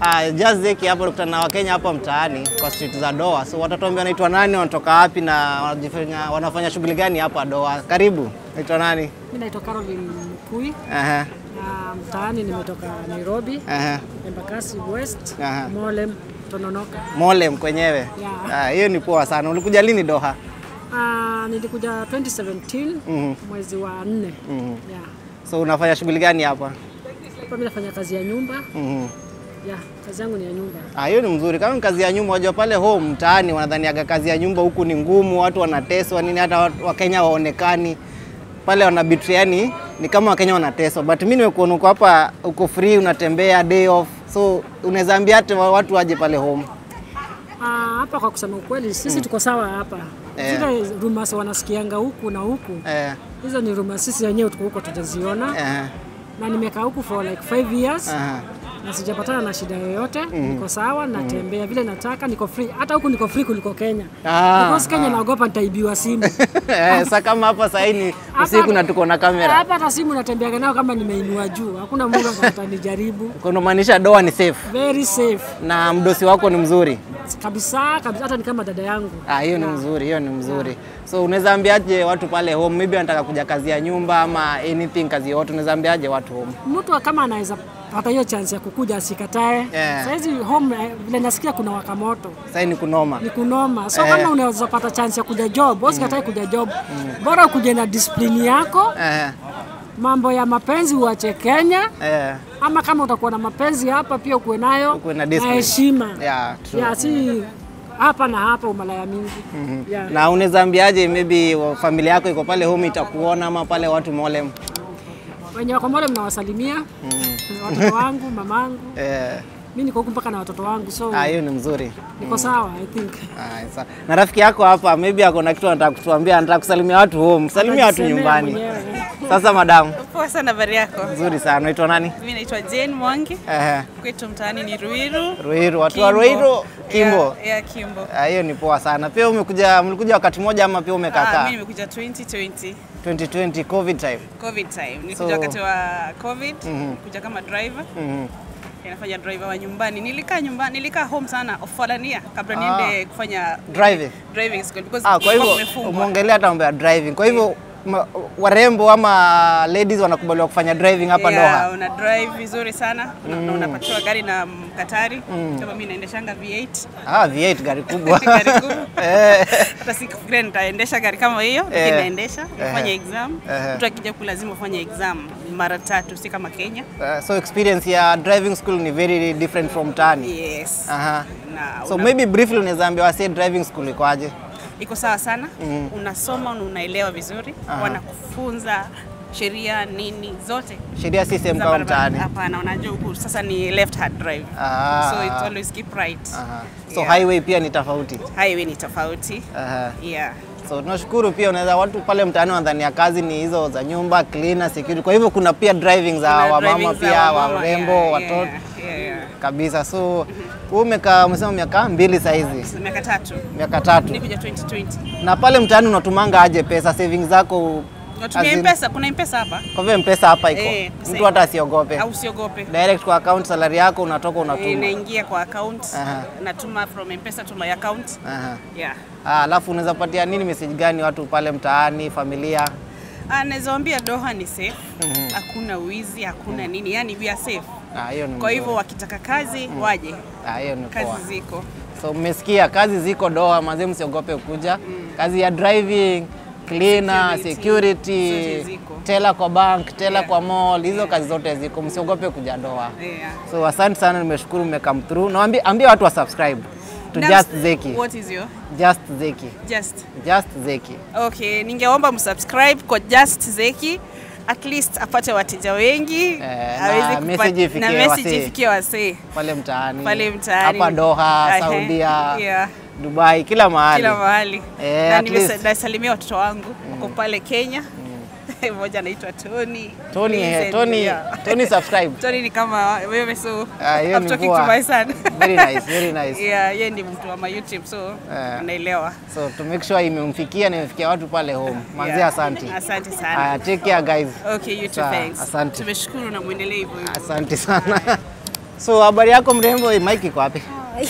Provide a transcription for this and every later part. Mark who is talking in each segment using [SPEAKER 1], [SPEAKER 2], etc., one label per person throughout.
[SPEAKER 1] Uh, Just Zeki hapo tukutana na Wakenya hapa mtaani kwa street za Doha. So watatuambia wanaitwa nani, wanatoka wapi na wanajifanya, wanafanya shughuli gani hapa Doha. Karibu. Naitwa nani?
[SPEAKER 2] Mi naitwa Caroline Mkui
[SPEAKER 1] Aha.
[SPEAKER 2] na mtaani nimetoka Nairobi,
[SPEAKER 1] Aha.
[SPEAKER 2] Embakasi West,
[SPEAKER 1] Aha.
[SPEAKER 2] Molem, Tononoka.
[SPEAKER 1] Molem kwenyewe.
[SPEAKER 2] Yeah.
[SPEAKER 1] Ah, hiyo ni poa sana. Ulikuja lini Doha?
[SPEAKER 2] Ah, nilikuja 2017
[SPEAKER 1] Mhm.
[SPEAKER 2] mwezi wa nne.
[SPEAKER 1] Mhm.
[SPEAKER 2] Yeah.
[SPEAKER 1] So unafanya shughuli gani hapa?
[SPEAKER 2] Hapa mi nafanya kazi ya nyumba.
[SPEAKER 1] Mhm.
[SPEAKER 2] Yeah, kazi yangu ni ya nyumba.
[SPEAKER 1] Ah, hiyo ni mzuri. Kama ni kazi ya nyumba, wajua pale home mtaani wanadhaniaga kazi ya nyumba huku ni ngumu, watu wanateswa nini, hata watu- Wakenya waonekani pale wana betray, yani ni kama Wakenya wanateswa, but mimi nimekuona uko hapa, uko free, unatembea day off, so unaweza ambia hata wa- watu waje pale home.
[SPEAKER 2] Ah, hapa kwa kusema ukweli sisi tuko sawa hapa.
[SPEAKER 1] Eh.
[SPEAKER 2] Zile rumors wanasikianga huku na huku,
[SPEAKER 1] Eh,
[SPEAKER 2] hizo ni rumors sisi wenyewe tuko huko tujaziona,
[SPEAKER 1] eh,
[SPEAKER 2] na nimekaa huku for like 5 years
[SPEAKER 1] aha.
[SPEAKER 2] na sijapatana na shida yoyote. Niko sawa, natembea vile nataka, niko free. Hata huku niko free kuliko Kenya.
[SPEAKER 1] Ah,
[SPEAKER 2] Because Kenya naogopa nitaibiwa simu.
[SPEAKER 1] Eh, Sasa kama hapa sasa hii ni
[SPEAKER 2] Hapa-
[SPEAKER 1] usiku na tuko na kamera,
[SPEAKER 2] Hapa hata simu natembeaga nayo kama nimeinua juu, hakuna Mungu atanijaribu.
[SPEAKER 1] kunamaanisha doa ni safe
[SPEAKER 2] Very safe
[SPEAKER 1] na mdosi wako ni mzuri.
[SPEAKER 2] kabisa kabisa, hata ni kama dada yangu.
[SPEAKER 1] Ah, hiyo ni mzuri, hiyo ni mzuri. So unaweza ambiaje watu pale home, maybe wanataka kuja kazi ya nyumba ama anything, kazi yote, unaweza ambiaje watu home?
[SPEAKER 2] Mtu kama anaweza pata hiyo chance ya kukuja asikatae.
[SPEAKER 1] Yeah.
[SPEAKER 2] Saizi home eh, vile nasikia kuna waka moto
[SPEAKER 1] Sasa ni kunoma.
[SPEAKER 2] ni kunoma, so
[SPEAKER 1] Eh.
[SPEAKER 2] kama unaweza pata chance ya kuja job, usikatae kuja job, bora ukuje na discipline yako.
[SPEAKER 1] Eh,
[SPEAKER 2] Mambo ya mapenzi uache Kenya,
[SPEAKER 1] eh,
[SPEAKER 2] ama kama utakuwa na mapenzi hapa pia ukuwe nayo
[SPEAKER 1] Ukuwe na
[SPEAKER 2] na
[SPEAKER 1] discipline.
[SPEAKER 2] heshima
[SPEAKER 1] yeah, true.
[SPEAKER 2] ya si hapa na hapa umalaya mingi yeah.
[SPEAKER 1] Na unaweza ambiaje maybe wa- familia yako iko pale home itakuona ama pale watu Molem?
[SPEAKER 2] wenye wako Mole mnawasalimia watoto wangu mamangu
[SPEAKER 1] Eh,
[SPEAKER 2] mi niko huku mpaka na watoto wangu so
[SPEAKER 1] ah, hiyo ni mzuri.
[SPEAKER 2] niko sawa I think
[SPEAKER 1] Ah, sa- na rafiki yako hapa maybe ako na kitu anataka kutuambia, anataka kusalimia watu home. Salimia watu
[SPEAKER 2] Anajisemea
[SPEAKER 1] nyumbani.
[SPEAKER 2] mwenyewe.
[SPEAKER 1] Sasa madamu,
[SPEAKER 3] Poa sana, habari yako?
[SPEAKER 1] nzuri sana. Unaitwa nani?
[SPEAKER 3] Mimi naitwa Jane Mwangi,
[SPEAKER 1] Eh,
[SPEAKER 3] kwetu mtaani ni Ruiru.
[SPEAKER 1] Ruiru, watu wa
[SPEAKER 3] Kimbo.
[SPEAKER 1] Ruiru, Kimbo.
[SPEAKER 3] Yeah, yeah, Kimbo.
[SPEAKER 1] Ah, hiyo ni poa sana. Pia umekuja mlikuja wakati mmoja ama pia umekaa
[SPEAKER 3] Ah,
[SPEAKER 1] kaa?
[SPEAKER 3] mimi nimekuja 2020
[SPEAKER 1] 2020 covid time.
[SPEAKER 3] COVID time. Nilikuja
[SPEAKER 1] So-
[SPEAKER 3] wakati wa COVID,
[SPEAKER 1] Mhm.
[SPEAKER 3] kuja kama driver.
[SPEAKER 1] Mhm.
[SPEAKER 3] Nafanya driver wa nyumbani. Nilikaa nyumbani, nilikaa home sana Ofalania kabla
[SPEAKER 1] Ah.
[SPEAKER 3] niende kufanya
[SPEAKER 1] Driving.
[SPEAKER 3] driving school because
[SPEAKER 1] Ah, kwa hivyo
[SPEAKER 3] kumefungwa.
[SPEAKER 1] umeongelea hata mambo ya driving. Kwa hivyo ma, warembo ama ladies wanakubaliwa kufanya driving hapa
[SPEAKER 3] yeah,
[SPEAKER 1] Doha.
[SPEAKER 3] una drive vizuri sana una, na unapatiwa gari na Mkatari kama mimi naendeshanga V8
[SPEAKER 1] Ah, V8 gari kubwa.
[SPEAKER 3] Gari kubwa.
[SPEAKER 1] Eh,
[SPEAKER 3] hata sikufikiria nitaendesha gari kama hiyo lakini
[SPEAKER 1] Eh.
[SPEAKER 3] naendesha nafanya
[SPEAKER 1] Eh.
[SPEAKER 3] exam
[SPEAKER 1] Eh.
[SPEAKER 3] mtu akija huku lazima ufanye exam mara tatu si kama Kenya
[SPEAKER 1] uh, so experience ya driving school ni very different from tani.
[SPEAKER 3] yes
[SPEAKER 1] Aha.
[SPEAKER 3] na
[SPEAKER 1] So
[SPEAKER 3] una-
[SPEAKER 1] maybe briefly unaweza ambia wasi driving school iko aje?
[SPEAKER 3] iko sawa sana unasoma na unaelewa vizuri
[SPEAKER 1] Aha.
[SPEAKER 3] wanakufunza sheria nini zote
[SPEAKER 1] Sheria si same
[SPEAKER 3] za
[SPEAKER 1] kama
[SPEAKER 3] barabara.
[SPEAKER 1] mtaani.
[SPEAKER 3] hapana unajua huku sasa ni left hand drive
[SPEAKER 1] Ah.
[SPEAKER 3] so it's always keep right
[SPEAKER 1] Aha. So
[SPEAKER 3] Yeah.
[SPEAKER 1] highway pia ni tofauti.
[SPEAKER 3] highway ni tofauti
[SPEAKER 1] Aha.
[SPEAKER 3] yeah
[SPEAKER 1] So tunashukuru pia, unaweza watu pale mtaani wanadhania kazi ni hizo za nyumba, cleaner, security. Kwa hivyo kuna pia driving za
[SPEAKER 3] Kuna
[SPEAKER 1] wamama
[SPEAKER 3] driving za
[SPEAKER 1] pia,
[SPEAKER 3] wamama,
[SPEAKER 1] warembo,
[SPEAKER 3] yeah,
[SPEAKER 1] watoto
[SPEAKER 3] yeah, yeah, yeah.
[SPEAKER 1] kabisa. So wewe umekaa umesema miaka mbili saizi,
[SPEAKER 3] miaka tatu
[SPEAKER 1] miaka tatu,
[SPEAKER 3] nikuja 2020
[SPEAKER 1] na pale mtaani unatumanga aje pesa savings zako?
[SPEAKER 3] natumia
[SPEAKER 1] as in-
[SPEAKER 3] mpesa kuna mpesa hapa
[SPEAKER 1] Kwa hivyo mpesa hapa iko,
[SPEAKER 3] Eh, pesa
[SPEAKER 1] mtu
[SPEAKER 3] iko.
[SPEAKER 1] hata asiogope,
[SPEAKER 3] au usiogope
[SPEAKER 1] direct kwa account, salary yako unatoka unatuma.
[SPEAKER 3] inaingia kwa account
[SPEAKER 1] Aha.
[SPEAKER 3] natuma from mpesa to my account
[SPEAKER 1] Aha.
[SPEAKER 3] yeah
[SPEAKER 1] Ah, alafu unaweza patia nini message gani watu pale mtaani, familia?
[SPEAKER 3] Ah, naweza waambia Doha ni safe hakuna wizi hakuna nini yani we are safe
[SPEAKER 1] Ah, hiyo ni
[SPEAKER 3] kwa hivyo
[SPEAKER 1] mzuri.
[SPEAKER 3] wakitaka kazi waje
[SPEAKER 1] Ah, hiyo ni poa.
[SPEAKER 3] kazi ziko
[SPEAKER 1] So mmesikia kazi ziko Doha, mazee msiogope kuja. Kazi ya driving, cleaner,
[SPEAKER 3] Security,
[SPEAKER 1] security,
[SPEAKER 3] zote ziko.
[SPEAKER 1] tela kwa bank, tela
[SPEAKER 3] Yeah.
[SPEAKER 1] kwa mall, hizo kazi zote ziko, msiogope kuja Doha.
[SPEAKER 3] yeah.
[SPEAKER 1] So asante sana, nimeshukuru mmecome through. Na ambia, ambia watu wa subscribe to
[SPEAKER 3] Now,
[SPEAKER 1] Just Zeki.
[SPEAKER 3] what is your
[SPEAKER 1] Just Zeki.
[SPEAKER 3] just
[SPEAKER 1] Just Zeki.
[SPEAKER 3] okay ningeomba msubscribe kwa Just Zeki at least apate wateja wengi
[SPEAKER 1] na
[SPEAKER 3] aweze kupa-
[SPEAKER 1] message ifikie
[SPEAKER 3] na message
[SPEAKER 1] wasee.
[SPEAKER 3] ifikie wasee
[SPEAKER 1] Pale mtaani.
[SPEAKER 3] Pale mtaani.
[SPEAKER 1] Hapa Doha,
[SPEAKER 3] Ehe,
[SPEAKER 1] Saudia,
[SPEAKER 3] yeah.
[SPEAKER 1] Dubai, kila mahali.
[SPEAKER 3] kila mahali
[SPEAKER 1] Eh,
[SPEAKER 3] na
[SPEAKER 1] at least.
[SPEAKER 3] nimesa- nasalimia watoto wangu wako pale Kenya mmoja anaitwa Tony
[SPEAKER 1] Tony,
[SPEAKER 3] Please
[SPEAKER 1] eh,
[SPEAKER 3] and-
[SPEAKER 1] Tony,
[SPEAKER 3] yeah.
[SPEAKER 1] Tony subscribe.
[SPEAKER 3] Tony ni kama wewe so
[SPEAKER 1] Ah, hiyo
[SPEAKER 3] I'm
[SPEAKER 1] ni
[SPEAKER 3] talking
[SPEAKER 1] poa.
[SPEAKER 3] to my son
[SPEAKER 1] Very nice, very nice.
[SPEAKER 3] yeah yeye ni mtu wa my YouTube so
[SPEAKER 1] Eh.
[SPEAKER 3] anaelewa
[SPEAKER 1] So to make sure imemfikia na imefikia watu pale home. Manzi
[SPEAKER 3] Yeah.
[SPEAKER 1] asante.
[SPEAKER 3] asante sana
[SPEAKER 1] Haya, take care guys.
[SPEAKER 3] okay you too
[SPEAKER 1] Sawa,
[SPEAKER 3] thanks
[SPEAKER 1] asante.
[SPEAKER 3] tumeshukuru na muendelee hivyo hivyo
[SPEAKER 1] Asante sana. So habari yako mrembo? Eh, Mike iko wapi?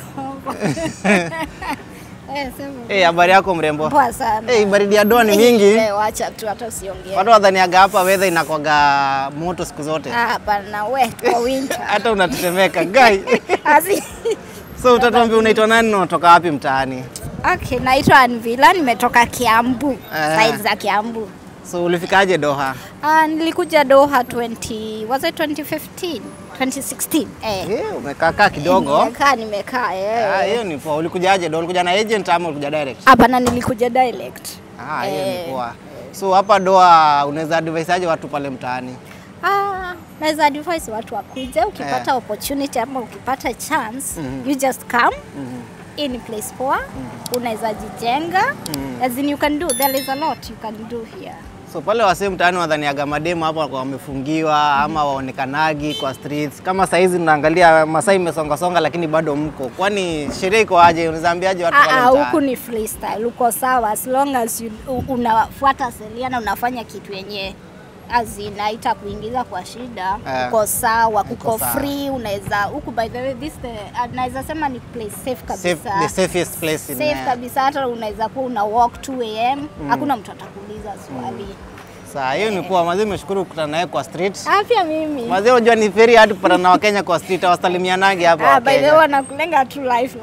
[SPEAKER 4] Eh, sema.
[SPEAKER 1] Eh, habari yako mrembo?
[SPEAKER 4] Poa sana.
[SPEAKER 1] Eh, baridi ya doa ni
[SPEAKER 4] Eh,
[SPEAKER 1] mingi.
[SPEAKER 4] eh, wacha tu hata usiongee.
[SPEAKER 1] Watu wadhaniaga hapa weather inakwaga moto siku zote.
[SPEAKER 4] Ah, hapana we kwa winter.
[SPEAKER 1] Hata unatetemeka gai.
[SPEAKER 4] Asi.
[SPEAKER 1] So utatuambia unaitwa nani na unatoka wapi mtaani?
[SPEAKER 4] Okay, naitwa Anvila, nimetoka Kiambu.
[SPEAKER 1] Ah.
[SPEAKER 4] Side za Kiambu.
[SPEAKER 1] So ulifikaje Doha?
[SPEAKER 4] Ah, nilikuja Doha 20 was it 2015? 2016. Eh.
[SPEAKER 1] Eh, umekaa kaa kidogo.
[SPEAKER 4] Nimekaa nimekaa
[SPEAKER 1] Ah,
[SPEAKER 4] eh.
[SPEAKER 1] hiyo ni poa. Ulikujaje Doha? Ulikuja na agent ama ulikuja direct?
[SPEAKER 4] Hapana, nilikuja direct.
[SPEAKER 1] Ah, hiyo
[SPEAKER 4] Eh.
[SPEAKER 1] ni poa. So hapa Doha unaweza advise aje watu pale mtaani?
[SPEAKER 4] Ah, naweza advise watu wakuje ukipata opportunity ama ukipata chance you just come hii ni place poa unaweza jijenga as in you can do there is a lot you can do here
[SPEAKER 1] So pale wasee mtaani wadhaniaga mademu hapa kwa wamefungiwa ama waonekanagi kwa streets. Kama saizi tunaangalia Masai imesonga songa lakini bado mko. Kwani sheria iko aje? Unaweza ambiaje watu pale
[SPEAKER 4] Ah, ah, huku
[SPEAKER 1] mtaani?
[SPEAKER 4] ni freestyle uko sawa as long as you, u- unafuata sheria na unafanya kitu yenye azinaita kuingiza kwa shida
[SPEAKER 1] Eh.
[SPEAKER 4] uko sawa
[SPEAKER 1] Uko
[SPEAKER 4] kuko
[SPEAKER 1] sawa.
[SPEAKER 4] free unaweza huku by the way this the, uh, naweza sema ni place safe kabisa
[SPEAKER 1] Safe, the safest place in
[SPEAKER 4] safe
[SPEAKER 1] uh,
[SPEAKER 4] kabisa hata unaweza kuwa una walk 2 am hakuna mtu atakuuliza swali
[SPEAKER 1] Saa hiyo ni poa. Mazee nimeshukuru kukutana naye kwa street.
[SPEAKER 4] afya mimi
[SPEAKER 1] Mazee unajua ni very hard kupata na Wakenya kwa street, hawasalimianagi hapa
[SPEAKER 4] ah, by the way
[SPEAKER 1] Wakenya.
[SPEAKER 4] wanakulenga tu life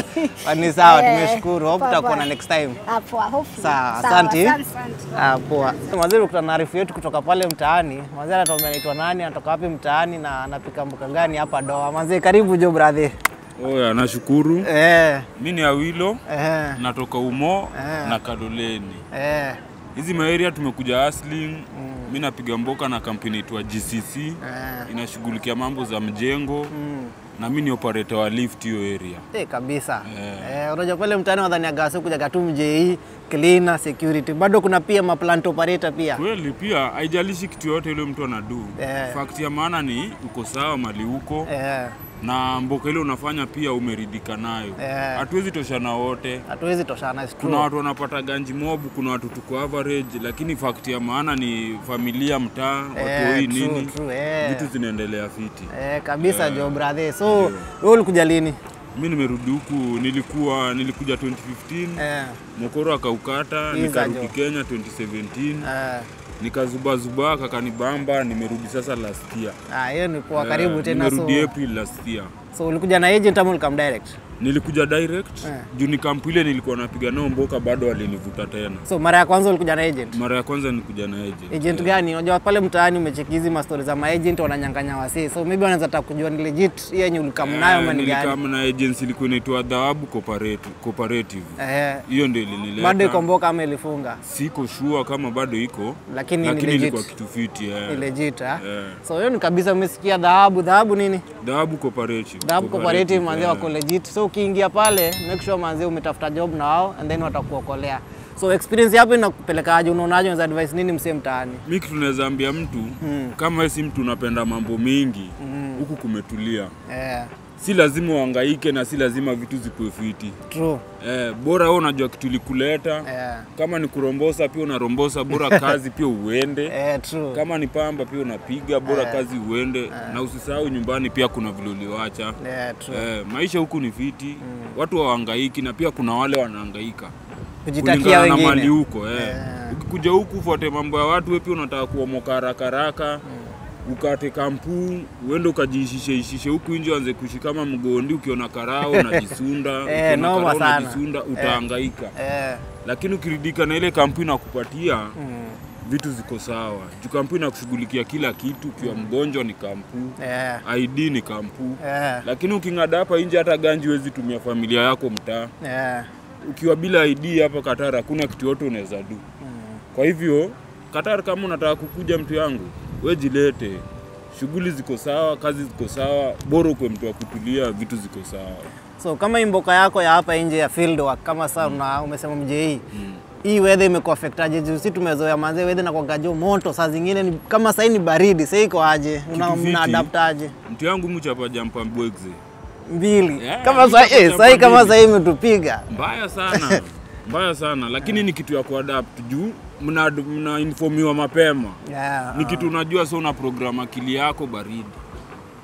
[SPEAKER 1] Ni sawa,
[SPEAKER 4] Eh,
[SPEAKER 1] tumeshukuru. Hope
[SPEAKER 4] poa,
[SPEAKER 1] tutakuwa
[SPEAKER 4] poa.
[SPEAKER 1] na next time.
[SPEAKER 4] hapo hopefully
[SPEAKER 1] Sawa,
[SPEAKER 4] Sawa,
[SPEAKER 1] asante.
[SPEAKER 4] asante, asante.
[SPEAKER 1] Ah, poa. Mazee kukutana na arifu yetu kutoka pale mtaani. Mazee anatuambia anaitwa nani, anatoka wapi mtaani na anapika mboka gani hapa Doha. Mazee karibu jo brother.
[SPEAKER 5] Oya, nashukuru.
[SPEAKER 1] Eh,
[SPEAKER 5] Mi ni Awilo,
[SPEAKER 1] eh,
[SPEAKER 5] natoka Umo
[SPEAKER 1] Eh.
[SPEAKER 5] na Kaloleni.
[SPEAKER 1] eh,
[SPEAKER 5] Hizi maeria tumekuja Hustling. Mi napiga mboka na kampuni itwa GCC
[SPEAKER 1] eh.
[SPEAKER 5] inashughulikia mambo za mjengo
[SPEAKER 1] Mm.
[SPEAKER 5] na mi ni operator wa lift hiyo area.
[SPEAKER 1] Eh, kabisa.
[SPEAKER 5] Eh.
[SPEAKER 1] Eh, unajua pale mtaani wadhaniaga wasi kuja tu mjei, cleaner, security. Bado kuna pia ma plant operator pia.
[SPEAKER 5] Kweli pia haijalishi kitu yote ile mtu anadu.
[SPEAKER 1] Eh.
[SPEAKER 5] Fact ya maana ni uko sawa mali uko
[SPEAKER 1] Eh,
[SPEAKER 5] na mboka ile unafanya pia umeridhika nayo.
[SPEAKER 1] Eh.
[SPEAKER 5] Hatuwezi toshana wote.
[SPEAKER 1] hatuwezi toshana it's true.
[SPEAKER 5] kuna watu wanapata ganji mob, kuna watu tuko average, lakini fact ya maana ni familia, mtaa,
[SPEAKER 1] Eh,
[SPEAKER 5] watoi
[SPEAKER 1] true,
[SPEAKER 5] nini,
[SPEAKER 1] true, eh.
[SPEAKER 5] vitu zinaendelea fiti.
[SPEAKER 1] Eh, kabisa jo brother. So, wewe ulikuja lini?
[SPEAKER 5] Mi nimerudi huku, nilikuwa nilikuja 2015
[SPEAKER 1] Eh,
[SPEAKER 5] Mokoro akaukata,
[SPEAKER 1] Iza
[SPEAKER 5] nikarudi
[SPEAKER 1] jo.
[SPEAKER 5] Kenya 2017
[SPEAKER 1] eh.
[SPEAKER 5] nikazubazuba, kakanibamba, nimerudi sasa last year.
[SPEAKER 1] Ah, hiyo ni poa
[SPEAKER 5] Eh,
[SPEAKER 1] karibu tena so.
[SPEAKER 5] Nimerudi April last year.
[SPEAKER 1] So ulikuja na agent ama ulikam direct?
[SPEAKER 5] Nilikuja direct
[SPEAKER 1] Eh.
[SPEAKER 5] juu ni kampu ile nilikuwa napiga nao mboka, bado walinivuta tena.
[SPEAKER 1] So mara ya kwanza ulikuja na agent?
[SPEAKER 5] Mara ya kwanza nilikuja na agent.
[SPEAKER 1] Agent gani? Unajua pale mtaani umecheki hizi mastori za maagent wananyang'anya wasee. So maybe wanaweza taka kujua ni legit hii yenye ulikam nayo ama ni gani?
[SPEAKER 5] Nilikam na agency ilikuwa inaitwa Dhahabu Cooperative. Cooperative.
[SPEAKER 1] Eh,
[SPEAKER 5] Hiyo ndio ilinileta.
[SPEAKER 1] bado iko mboka ama ilifunga?
[SPEAKER 5] Siko sure kama bado iko,
[SPEAKER 1] Lakini ni
[SPEAKER 5] lakini
[SPEAKER 1] legit.
[SPEAKER 5] ilikuwa kitu fiti eh.
[SPEAKER 1] Ni legit ah.
[SPEAKER 5] Eh.
[SPEAKER 1] So hiyo ni kabisa umesikia dhahabu, dhahabu nini?
[SPEAKER 5] Dhahabu Cooperative.
[SPEAKER 1] Dhahabu cooperative manze
[SPEAKER 5] eh.
[SPEAKER 1] wako legit. So ukiingia pale make sure manze umetafuta job na wao and then watakuokolea. So experience yapo inakupelekaje? Unaonaje? Unaweza advice nini msee mtaani?
[SPEAKER 5] Mi kitu naweza ambia mtu kama wewe si mtu unapenda mambo mingi huku kumetulia,
[SPEAKER 1] Eh,
[SPEAKER 5] si lazima uhangaike na si lazima vitu zikuwe fiti
[SPEAKER 1] true.
[SPEAKER 5] eh, bora wewe unajua kitu likuleta
[SPEAKER 1] Eh,
[SPEAKER 5] kama ni kurombosa pia unarombosa, bora kazi pia uende
[SPEAKER 1] eh, true.
[SPEAKER 5] kama ni pamba pia unapiga, bora kazi uende na usisahau nyumbani pia kuna vile uliwacha.
[SPEAKER 1] Eh, true.
[SPEAKER 5] Eh, maisha huku ni fiti watu hawahangaiki na pia kuna wale wanahangaika
[SPEAKER 1] Kujitakia
[SPEAKER 5] kulingana na mali
[SPEAKER 1] wengine.
[SPEAKER 5] huko eh. Ukikuja huku ufuate mambo ya watu, wewe pia unataka kuomoka haraka haraka ukate kampu uende ukajiishishe ishishe huku nje, anze kuishi kama mgondi. Ukiona karao unajisunda,
[SPEAKER 1] Eh,
[SPEAKER 5] ukiona
[SPEAKER 1] noma
[SPEAKER 5] karao
[SPEAKER 1] sana.
[SPEAKER 5] unajisunda, utahangaika.
[SPEAKER 1] Eh,
[SPEAKER 5] Lakini ukiridhika na ile kampu inakupatia
[SPEAKER 1] mm,
[SPEAKER 5] vitu ziko sawa, juu kampu inakushughulikia kila kitu. Ukiwa mgonjwa ni kampu,
[SPEAKER 1] eh,
[SPEAKER 5] ID ni kampu,
[SPEAKER 1] eh,
[SPEAKER 5] lakini uking'ada hapa nje, hata ganji huwezi tumia familia yako mtaa
[SPEAKER 1] eh,
[SPEAKER 5] ukiwa bila ID hapa Qatar hakuna kitu yote unaweza do. Kwa hivyo Qatar, kama unataka kukuja mtu yangu, we jilete, shughuli ziko sawa, kazi ziko sawa, bora ukwe mtu wa kutulia, vitu ziko sawa.
[SPEAKER 1] So kama hii mboka yako ya hapa nje ya field work kama sasa una umesema mjei hii weather imekuaffectaje? Juu si tumezoea manze weather na kwagajo moto, saa zingine ni, kama sasa ni baridi, sasa iko aje? Una,
[SPEAKER 5] Kitu fiti.
[SPEAKER 1] una adaptaje?
[SPEAKER 5] Mtu yangu mchapa jampa mbwegze
[SPEAKER 1] Mbili.
[SPEAKER 5] Yeah,
[SPEAKER 1] kama
[SPEAKER 5] hii
[SPEAKER 1] sasa
[SPEAKER 5] chapa
[SPEAKER 1] eh,
[SPEAKER 5] cha
[SPEAKER 1] sasa hii kama
[SPEAKER 5] mbili.
[SPEAKER 1] sasa hii imetupiga.
[SPEAKER 5] mbaya sana mbaya sana, lakini ni kitu ya kuadapt juu mna, mna informiwa mapema
[SPEAKER 1] Yeah.
[SPEAKER 5] ni kitu unajua, so una program akili yako baridi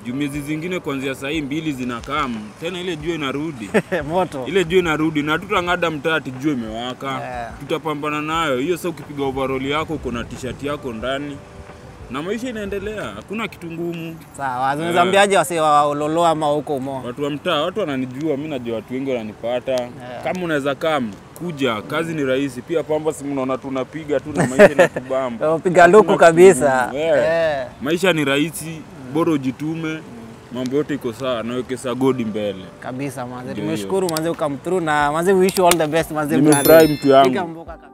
[SPEAKER 5] juu miezi zingine kuanzia saa hii mbili zinakam tena, ile jua inarudi
[SPEAKER 1] moto
[SPEAKER 5] ile jua inarudi na tutang'ada mtaa ati jua imewaka
[SPEAKER 1] Yeah.
[SPEAKER 5] tutapambana nayo hiyo. Sasa ukipiga overall yako uko na t-shirt yako ndani na maisha inaendelea, hakuna kitu ngumu.
[SPEAKER 1] sawa. Zinazambiaje wase wa Ololo ama huko Umo?
[SPEAKER 5] Watu wa mtaa, watu wananijua, mi najua watu wengi wananipata. Kama unaweza kam kuja, kazi ni rahisi. Pia pamba, si mnaona tunapiga tu na maisha inatubamba.
[SPEAKER 1] Piga luku
[SPEAKER 5] Hakuna
[SPEAKER 1] kabisa.
[SPEAKER 5] kitu ngumu. Yeah.
[SPEAKER 1] Eh,
[SPEAKER 5] Maisha ni rahisi, bora ujitume, mambo yote iko sawa, naweke sagodi mbele.
[SPEAKER 1] kabisa manze,
[SPEAKER 5] Ndio
[SPEAKER 1] tumeshukuru manze ukam through na manze we wish you all the best manze.
[SPEAKER 5] Nimefurahi
[SPEAKER 1] brother.
[SPEAKER 5] mtu yangu.
[SPEAKER 1] Piga mboka kabisa.